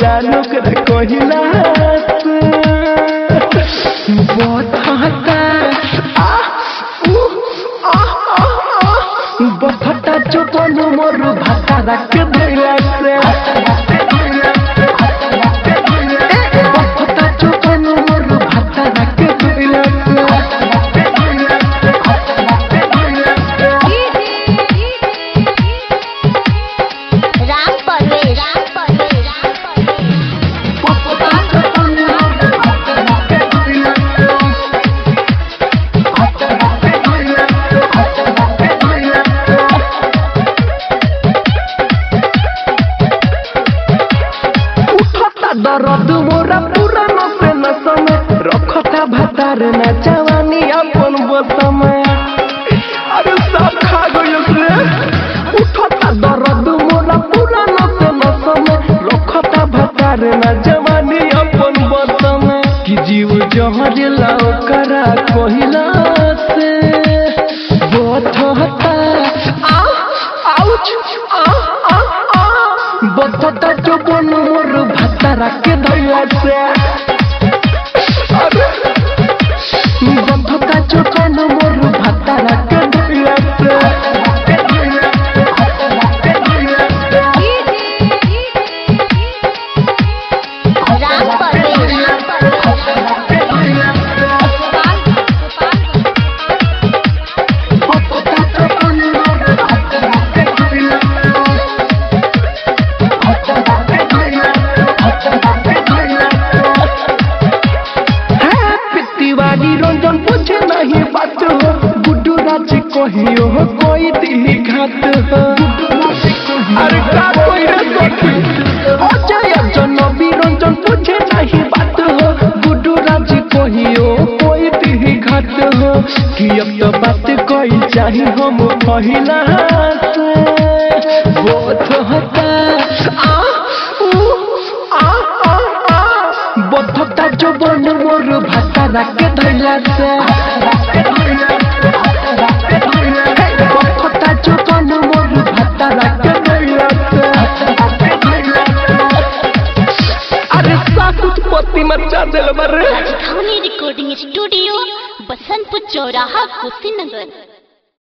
जानू कर कहिला बथता आ उ आ आ आ बथता चोपन मोर भाता रख धइला से बथता चोपन मोर भाता रख धइला राम परवेश राम परवेश राम परवेश उठता दर्द मोरा पूरा नसे नसम रखता भतार न जवानी अपन बसम अरे सब खा गयो रे उठता दर्द मोरा पूरा नसे नसम रखता भतार न जवानी अपन बसम कि जीव जहर लाओ करा कहिला से बथता आ आउच आ आ आ बथता चोपन मोर भाता राखे धैला से अरे बथता चोपन मोर भाता राखे धैला से राम परवेश राम बथता चोपन मोर भाता राखे धैला तिवारी रंजन पूछे नहीं बात हो गुड्डू राज कहियो हो कोई दी घात हो अरे का कोई रे सखी अजय जनबी रंजन पूछे नहीं बात हो गुड्डू राज कहियो कोई दी घात हो कि अब तो बात कोई चाही हम पहिला से बोथ होता आ उ आ आ आ बथता जबन मोर भाता राके धैला से बथता जबन मोर भाता राके धैला से अरे सासुत पति मचा दिल बरे धवनी रिकॉर्डिंग स्टूडियो बसंतपुर चौराहा कुशीनगर